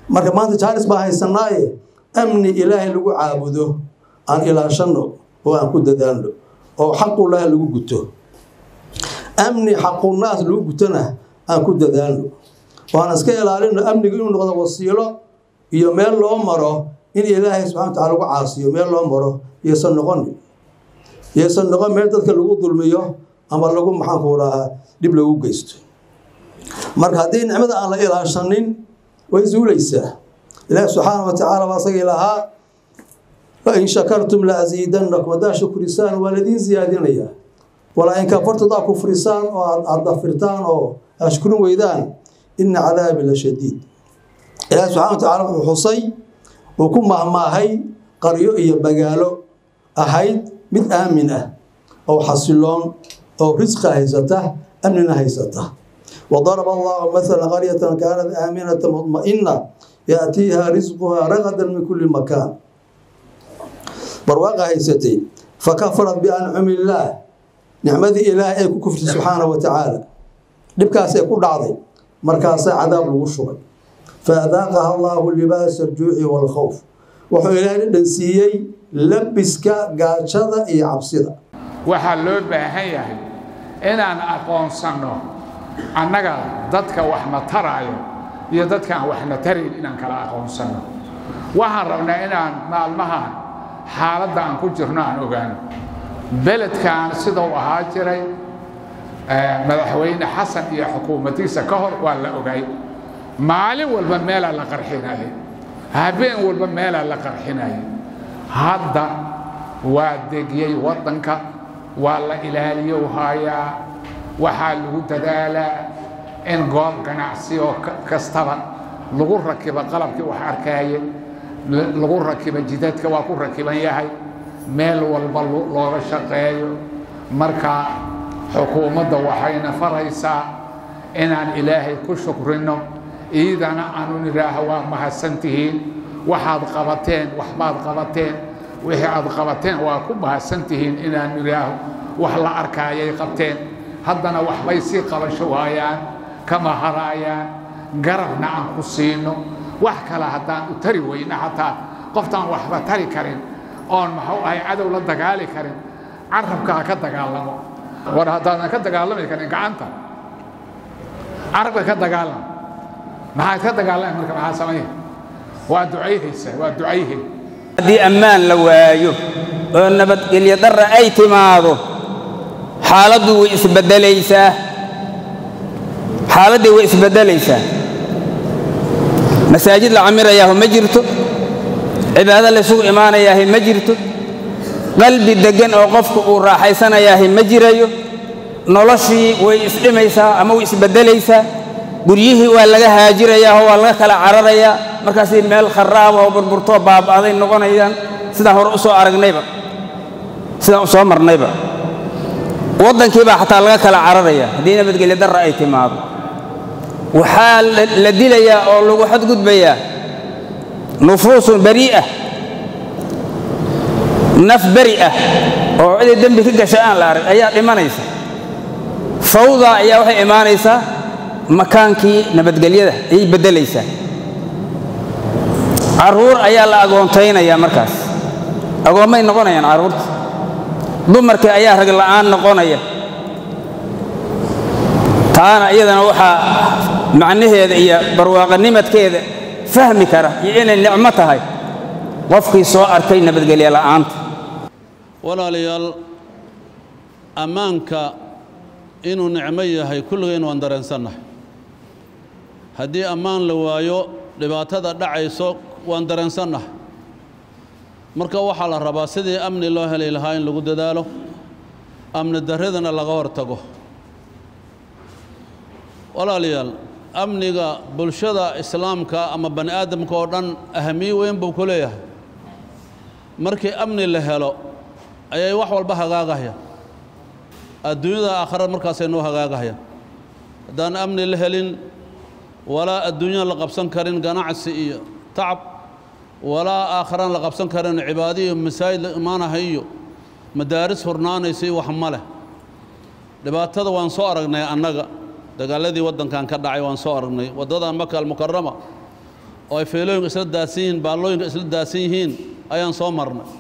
marka maanta jaalis baa haysanaaye amni ilaahay lagu caabudo aan ilaashanno oo aan ku dadaalno oo xaqullahi lagu guto amni xaqunaas lagu gutona aan ku dadaalno waan iska ilaalino amnigu inuu noqdo wasiilo iyo meel loo maro in ilaahay subxana wa tacala lagu caasiyo meel loo maro yaysan noqon yaysan noqon meel dadka lagu dulmiyo ama lagu maxaanku rahaa dhib lagu geysto marka haddii nicmada aan la ilaashanin way zuulaysaa ilaahi subxaana wa tacaala baa asagii lahaa fain shakartum la asiidannakum haddaa shukrisaan waa ladiin siyaadinaya walaa in kafartu haddaa kufrisaan oo aad dafirtaan oo aad shukrin weydaan ina cadaabi la shadiid ilaahi subxana wa tacaala wuxuu xusay uu ku mahmaahay qaryo iyo magaalo ahayd mid aamin ah oo xasiloon oo risqa haysata amnina haysata وضرب الله مثلا قرية كانت آمنة مطمئنة يأتيها رزقها رغدا من كل مكان برواقة هيستي فكفرت بأنعم الله نعمة إله أي كفر سبحانه وتعالى لبكاس يكون عظيم مركاس عذاب الوشوع فأذاقها الله لباس الجوع والخوف وحو إله دنسيي لبسك قاشدة إي عبسدة waxaa loo baahan yahay inaan aqoonsanno annaga dadka waxna taraayo iyo dadkaan waxna tarayn inaan kala aqoonsanno waxaan rabnaa inaan maalmahan xaaladda aan ku jirno aan ogaano beledkan sida uu ahaa jiray madaxweyne xasan iyo xukuumaddiisa ka hor waa la ogay maalin walba meelaa la qarxinayay habeen walba meelaa la qarxinayay hadda waa degiyey waddanka waa la ilaaliyo haayaa waxaa lagu dadaalaa in goob ganacsi oo kastaba lagu rakibo qalabkii wax arkaaye lagu rakibo jidadka waa ku rakiban yahay meel walba looga shaqeeyo marka xukuumadda waxayna faraysaa inaan ilaahay ku shukrinno iidana aanu nidhaaho waa mahadsantihiin waxaad qabateen waxbaad qabateen wixii aad qabateen waa ku mahadsantihiin inaan nidhaaho wax la arkaayay qabteen haddana waxbay sii qabasho waayaan kama haraayaan garabna aan ku siino wax kale haddaan u tari weyna xataa qoftaan waxba tari karin oon maxuu ahay cadow la dagaali karin carabka ha ka dagaalamo war haddaadan ka dagaalami karin gacanta carabka ka dagaalama maxaad ka dagaalami marka maxaa samaya waa ducayhaysa waa ducayhay haddii ammaan la waayo oo nabadgelyo darra ay timaado xaaladdu way isbeddelaysaa xaaladdii way isbeddelaysaa masaajid la camirayaahu ma jirto cibaado laysugu imaanayaahi ma jirto qalbi deggan oo qofku uu raaxaysanayaahi ma jirayo noloshii way isdhimaysaa ama way isbeddelaysaa guryihii waa laga haajirayaa oo waa laga kala cararayaa markaasay meel kharaaba oo burburtoo baaba'day noqonayaan sidaan hore u soo aragnayba sidaan u soo marnayba waddankii baa xataa laga kala cararaya haddii nabadgelyo darra ay timaado waxaa la dilayaa oo lagu xadgudbayaa nufuusun barii'ah naf beri ah oo ciday dembi ka gasha aan la arag ayaa dhimanaysa fawda ayaa waxay imaanaysaa makaankii nabadgelyada ayay beddelaysaa carruur ayaa la agoontaynayaa markaas agoommay noqonayaan carruurta dumarkii ayaa rag la'aan noqonaya taana iyadana waxaa macnaheeda iyo barwaaqanimadkeeda fahmi kara iyo inay nicmo tahay qofkii soo arkay nabadgelye la'aanta walaalayaal ammaanka inuu nicmo yahay kulligeen waan dareensannahay haddii ammaan la waayo dhibaatada dhacayso waan dareensannahay marka waxaa la rabaa sidii amni loo heli lahaa in lagu dadaalo amni darradana laga hortago walaalayaal amniga bulshada islaamka ama bani aadamka oo dhan ahamiyo weyn buu ku leeyahay markii amni la helo ayay wax walba hagaagahayaan adduunyada aakhirad markaasay noo hagaagahayaan haddaan amni la helin walaa adduunyada la qabsan karin ganacsi iyo tacab walaa aakharaan la qabsan karin cibaado iyo masaajid la imaanahay iyo madaaris hurnaanaysa iyo wax ma leh dhibaatada waan soo aragnay annaga dagaaladii waddankan ka dhacay waan soo aragnay waddadan maka almukarama oo ay feelooyinka isla daadsan yihiin baallooyinka isla daadsan yihiin ayaan soo marnay